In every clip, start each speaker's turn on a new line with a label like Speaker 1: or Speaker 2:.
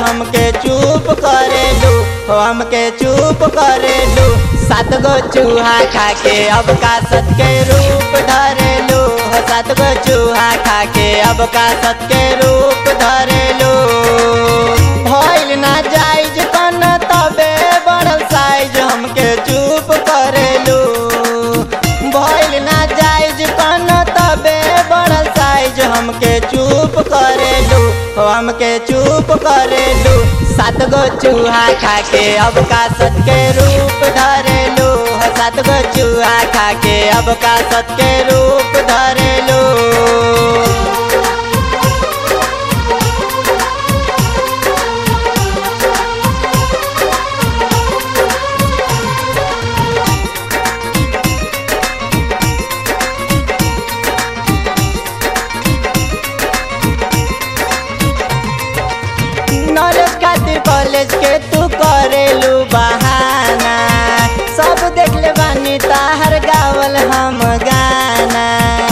Speaker 1: हमके चुप करेलू हो हमके चुप करेलू सात गो चूहा खा के अब का सत के रूप धरेलू हो सात गो चूहा खा के अब का सत के रूप धरेलू भइल ना जाइज कन तबे बढ़ल साइज हमके चुप करेलू भइल ना जाइज कन तबे बढ़ल साइज हमके चुप करेलू हो हमके चुप करेलू सात गो चूहा खा के अब का सत के रूप धरेलू हो सात गो चूहा खा के अब का सत के रूप धरेलू नॉलेज खातिर कॉलेज के तू करेलू बहाना सब देख ले बानी ताहर गावल हम गाना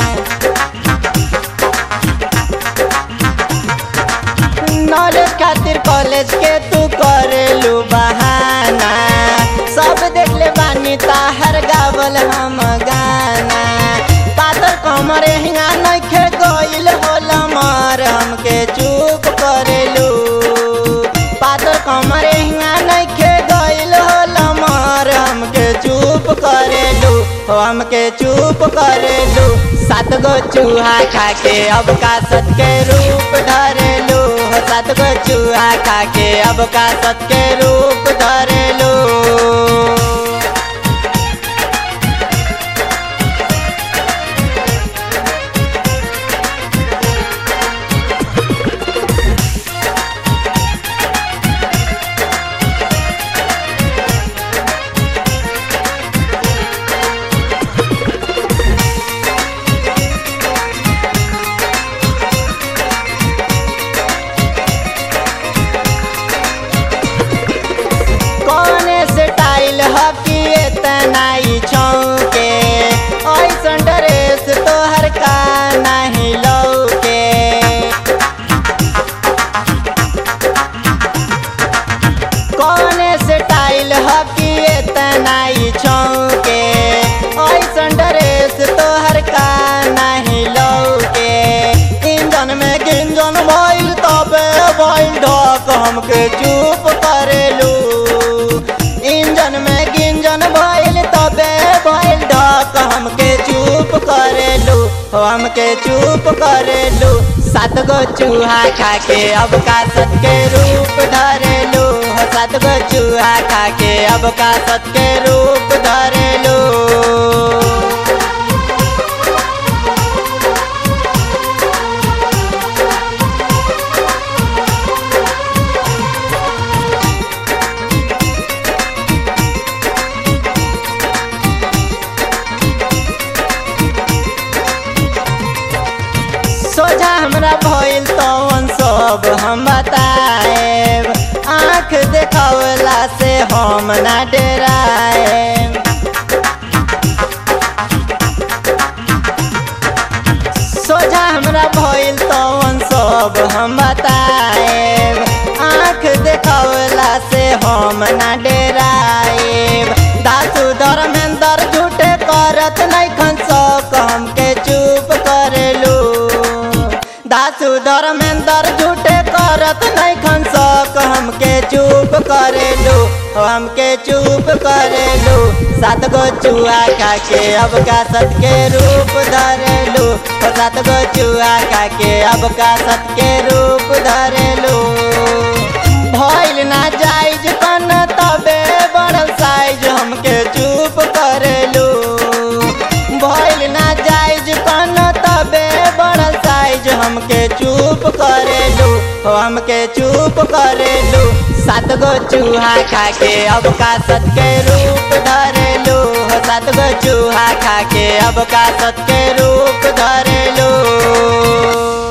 Speaker 1: नॉलेज खातिर कॉलेज के तू करेलू बहाना सब देख ले बानी ताहर गावल हम गाना पातर कमर हिंगा नइखे गइल होला मार हमके चुप करेलू पातर कमर हिंगा नइखे गइल होला मार हमके चुप करेलू हो हमके चुप करेलू सात गो चूहा खा के अब का सत के रूप धरेलू हो सात गो चूहा खा के अब का सत के रूप धरेलू कौने से टाइल हकी इतना ही छौके ऐसन ड्रेस तोहर का नहीं लौके कौने से टाइल हकी इतना ही छौके ऐसन ड्रेस तोहर का नहीं लौके इंजन में गिंजन भइल तबे भइल ढक हमके चुप करेलू इंजन में गिंजन भइल तबे भइल ढक हमके चुप करेलू हो हमके चुप करेलू सात गो चूहा खा के अब का सत के रूप धरेलू हो सात गो चूहा खा के अब का सत के रूप धरेलू सोझा हमरा भइल तवन सब हम बताएब आँख देखावला से हम ना डराएब सोझा हमरा भइल तवन सब हम बताएब आँख देखावला से हम ना डराएब दासु धर्मेंद्र झूठे करत नहीं खन सक हमके चुप करेलू दासु धर्मेंद्र झूठे करत नहीं खन सक हमके चुप करेलू हमके चुप करेलू सात गो चूहा खा के अब का सत के रूप धरेलू ओ सात गो चूहा खा के अब का सत के रूप धरेलू भइल ना जाइज कन तबे बढ़ल साइज हमके चुप करेलू भइल ना जाइज कन तबे बढ़ल साइज हमके चुप करेलू हो हमके चुप करेलू सात गो चूहा खा के अब का सत के रूप धरेलू हो सात गो चूहा खा के अब का सत के रूप धरेलू